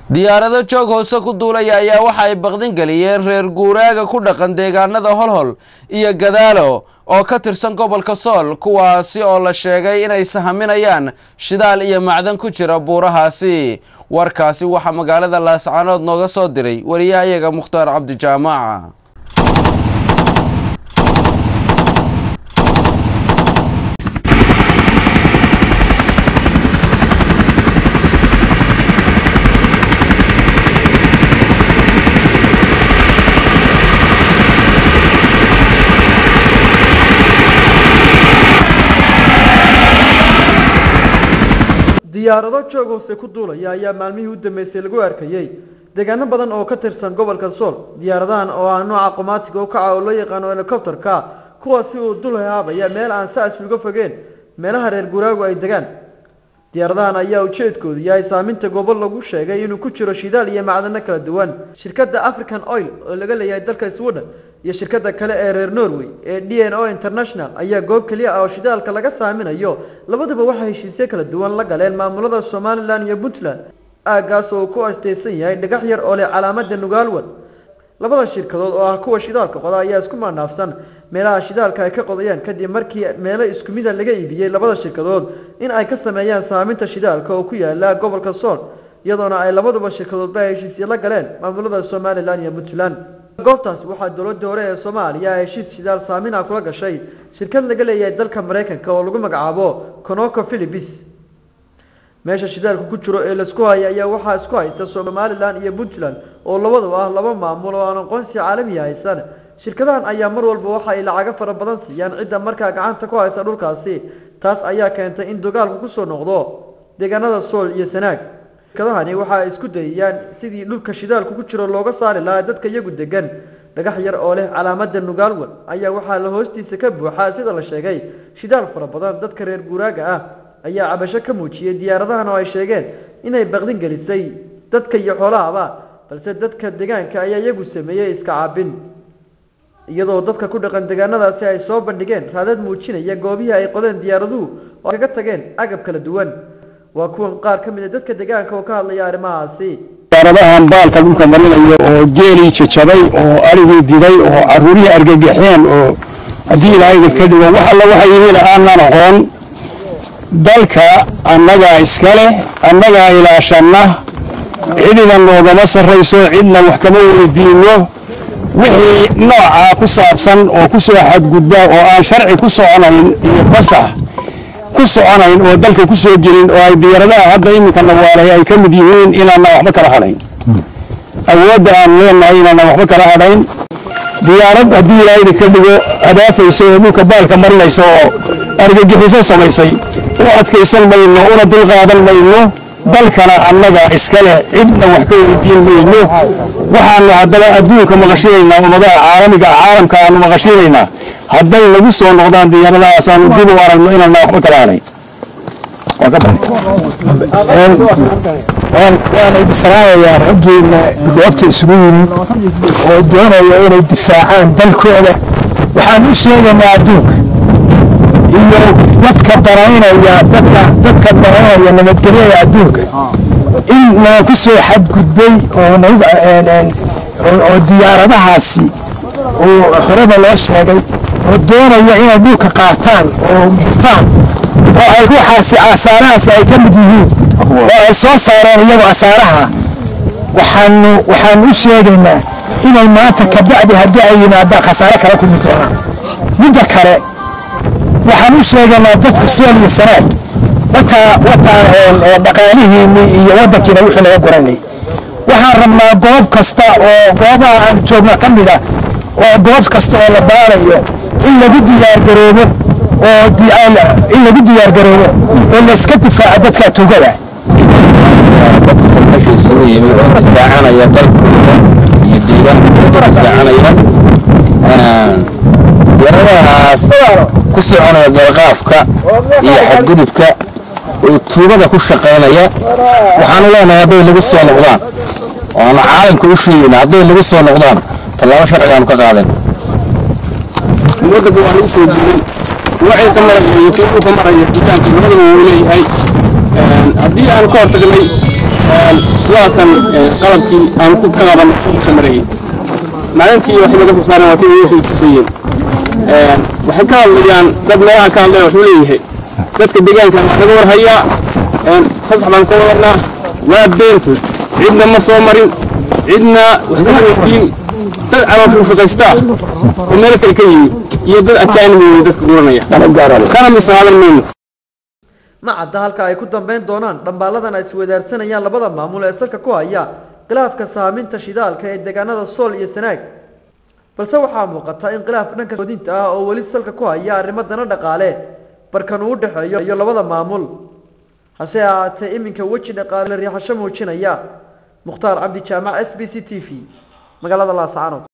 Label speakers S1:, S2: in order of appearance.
S1: diyaarado joog hoose ku duulaya ayaa waxa ay baqdin geliyeen reer guuraaga ku dhaqan deegaanada holhol iyo gadaalo oo ka tirsan gobolka sool kuwaasi oo la sheegay inay sahaminayaan shidaal iyo macdan ku jira buurahaasi warkaasi waxaa magaalada laascaanood nooga soo diray wariyahayaga mukhtaar cabdijaamaca
S2: diyaarado joog hoose ku duulaya ayaa maalmihii u dambeysay lagu arkayey deegaano badan oo ka tirsan gobolka sool diyaaradahan oo ah nooca qomaatiga u kaca oo loo yaqaano helicopterka kuwaasi uu dul haabaya meel aan saas uga fogeen meelaha reer guraagu ay degaan diyaaradahan ayaa ujeedkoodu yahay saaminta gobol lagu sheegay inuu ku jiro shidaal iyo macdano kala duwan shirkadda african oil oo laga leeyahay dalka sweden iyo shirkadda kale ee reer norway ee d n o international ayaa goob keliya ah oo shidaalka laga saaminayo labaduba waxay heshiisyo kala duwan la galeen maamulada somalilan iyo puntland aaggaas oo ku asteysan yahay dhagax yar oo leh calaamada nugaalwan labada shirkadood oo ah kuwa shidaalka qoda ayaa isku maanaafsan meelaha shidaalka ay ka qodayaan kadib markii meelo isku mida laga iibiyey labada shirkadood in ay ka sameeyaan saaminta shidaalka oo ku yaala gobolka sool iyadoona ay labaduba shirkadoodba heshiisyo la galeen maamulada somalilan iyo puntland goobtaas waxaa dowladda hore ee soomaaliya heshiis shidaal saamina kula gashay shirkad laga leeyahay dalka maraykanka oo lagu magacaabo conoco philipis meesha shidaalka ku jiro ee laisku haya ayaa waxaa isku haysta somalilan iyo puntland oo labadaba ah laba maamul oo aan aqoonsi caalamiya haysan shirkadahan ayaa mar walba waxa ay lacago fara badan siiyaan cidda markaa gacanta ku haysa dhulkaasi taas ayaa keentay in dagaalku kusoo noqdo deegaanada sool iyo sanaag shirkadahani waxa ay isku dayayaan sidii dhulka shidaalku ku jiro looga saari lahaa dadka iyagu degan dhagax yar oo leh calaamada nugaalwan ayaa waxaa la hoostiisa ka buuxaa sida la sheegay shidaal fara badan dadka reer guuraaga ah ayaa cabasho ka muujiyey diyaaradahan oo ay sheegeen inay baqdin gelisay dadka iyo xoolahaba balse dadka deegaanka ayaa iyagu sameeyey iska caabin iyadoo dadka ku dhaqan deegaanadaasi ay soo bandhigeen raadad muujinaya goobihii ay qodeen diyaaraduhu oo kaga tageen agab kala duwan waa kuwan qaar ka mid a dadka deegaanka oo ka hadlaya arrimahaasi
S3: diyaaradahan baalka dhulka marinayo oo geelii jajabay oo arigii diday oo caruurihii argagaxeen oo haddii ilaahayda ka dhigo wax alla waxay yihiin aanan aqoon dalka annagaa iska leh annagaa ilaashanna cidina noogama sarrayso cidna wax kama weydiinno wixii noocaa ku saabsan oo ku soo xadgudba oo aan sharci ku soconayn iyo fasax ku soconayn oo dalka ku soo gelin oo ay diyaaradaha hadda iminka nawaalay ay ka mid yihiin inaana waxba kala hadhayn awoodda aan leenahay inaana waxba kala hadhayn diyaarad haddii ilaahayda ka dhigo adaafaysa oo dhulka baalka marinaysa oo argagixiso samaysay u adkaysan mayno una dulqaadan mayno dalkana annaga iska leh cidna wax ka weydiin mayno waxaanu haddaba adduunka maqashinaynaa ummadaha caalamiga caalamka aanu maqashinaynaa hadday nagu soo noqdaan diyaaradahaas aanu dib u aragno inaana waxba kala hadhayn
S4: waan idi salaamayaa raggiina goobta isugu yimid oo doonaya inay difaacaan dalkooda waxaan u sheegaynaa adduunka iyo dadka daraynaya dadka dadka daraynaya nabadgelyada adduunka in naa ku soo xadgudbay oo nagu oo diyaaradahaasi oo horeba loo sheegay oo doonaya inay dhulka qaataan oo gurtaan oo ay ruuxaasi asaarahaas ay ka mid yihiin oo ay soo saareen iyagu asaaraha waxaanu waxaanu u sheegaynaa inay maanta kabacdi haddii ay yimaadaan khasaare kala kulmi doonaan midda kale waxaan u sheegaynaa dadka sool iyo sanaag wataa wataa dhaqaalihiinni iyo waddankiina wixii laga guranay waxaan rabnaa goob kasta oo goobaha aan joogno ka mid ah oo goob kasta oo la baarayo in lagu diyaargaroobo oo in lagu diyaargaroobo oo layska difaaco dadka tugada
S5: dadka isugu yimid oo difaacanaya dalkooda iyo deegaankooda difaacanaya diyaaradahaas ku soconaya dalqaafka iyo xadgudubka oo tuugada ku shaqaynaya waxaanu leenahay hadday nagu soo noqdaan oo aanu caalamka u sheegayna hadday nagu soo noqdaan tallaabo sharcigaanu ka qaadan
S3: waddanka waa lagu soo guuray waxay ka maraya iyo kii uu ka maraya dukaanka labadaba wuu leeyahay haddii aanu ka hortagnay waa kan qalabkii aan ku ka qaban ka marayay maalintii waxay naga soo saareen waa tii ugu tusayeen waxay ka hadlayaan dad meelaha ka hadlaya wuxuu leeyahay dadka deegaanka waa naga warhayaa fasax baan ka wadanaa waa beentood cidna ma soo marin cidna wax kama weydiin dad calooshu shaqaystaa oo meel kale ka yimi iyo dad ajaanib wey dadka guranaya kana misaalan mayno
S2: ma cadda halka ay ku dambeyn doonaan dhambaaladan ay iswadaarsanayaan labada maamul ee salka ku haya khilaafka saaminta shidaalka ee deegaanada sool iyo sanaag balse waxaa muuqata in khilaaf dhanka soodinta ah oo weli salka ku haya arrimo dana dhaqaale barkan uu u dhexeeyo iyo labada maamul hase ahaatee iminka weji dhaqaale la riixasho muujinaya mukhtaar cabdi jaamac s b c t v magaalada laascaanood